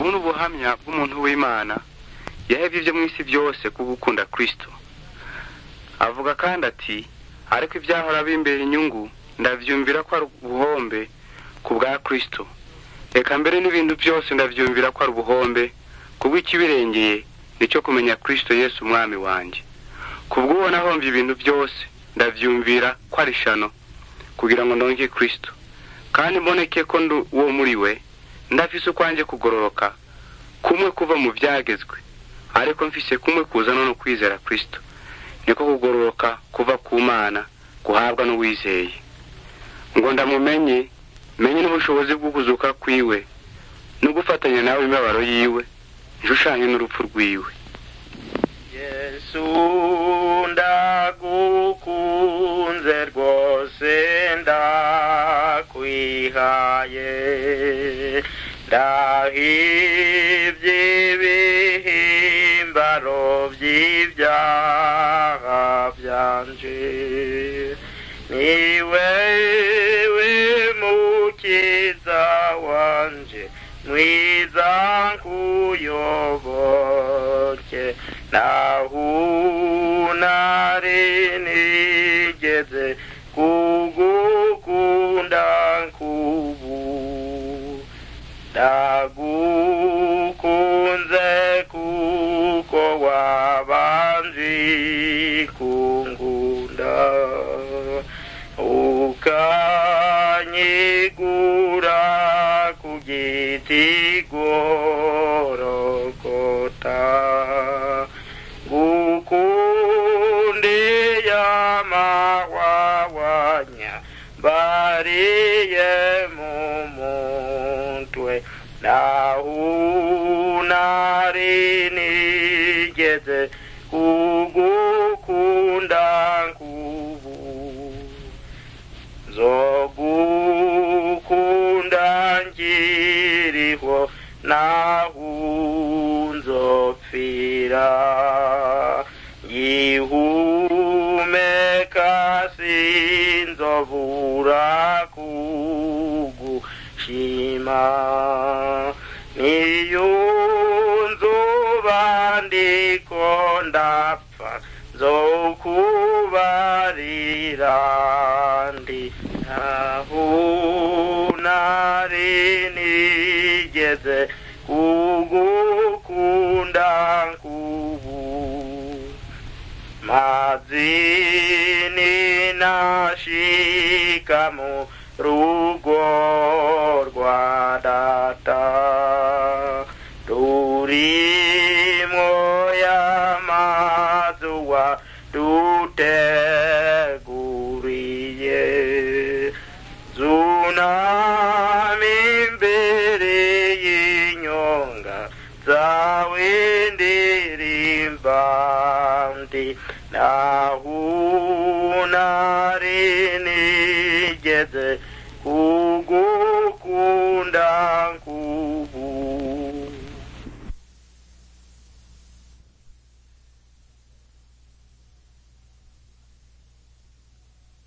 ubu ni ubuhamya bw'umuntu w'imana yahebye ibyo mu isi byose ku gukunda kristo avuga kandi ati ariko ibyahora bimbera inyungu ndabyumvira ko ari ubuhombe ku bwa kristo reka mbere n'ibintu byose ndabyumvira ko ari ubuhombe kubw'ikibirengeye nicyo kumenya kristo yesu umwami wanjye kubw'uwo nahombye ibintu byose ndabyumvira ko ari shano kugira ngo ndonke kristo kandi mboneke ko ndi uwo muri we ndafise ukwanjye kugororoka kumwe kuva mu byagezwe ariko mfise kumwe kuzana no kwizera kristo niko kugororoka kuva ku mana guhabwa n'uwizeye ngo ndamumenye menye n'ubushobozi bwo kuzuka kwiwe no gufatanya nawe imibabaro yiwe nshushanye n'urupfu rwiwe yesu ndagukunze rwose ndakwihaye ndahivye ibihimbaro vy'ivyaha vyanje ni wewe mukiza wanje mwiza nkuyoboke nahunari nigeze kugukunda nkubu ndagukunze kuko wabanzi kungunda ukanyigura ku giti gorokota gukundiye amahwahwanya bariye mu mutwe nahunari nigeze kugukunda nkubu nzogukunda nkiriho nahunzopfira yihumeka sinzobura kugushima niyunzuba ndiko ndapfa nzokubarira ndi nahunari nigeze kugukunda nkubu mazini nashika mu rugo rwa data rurimwo y'amazuwa duteguriye zunami imbere y'inyonga zawe ndirimba ndi nahunari nigeze kugukunda nku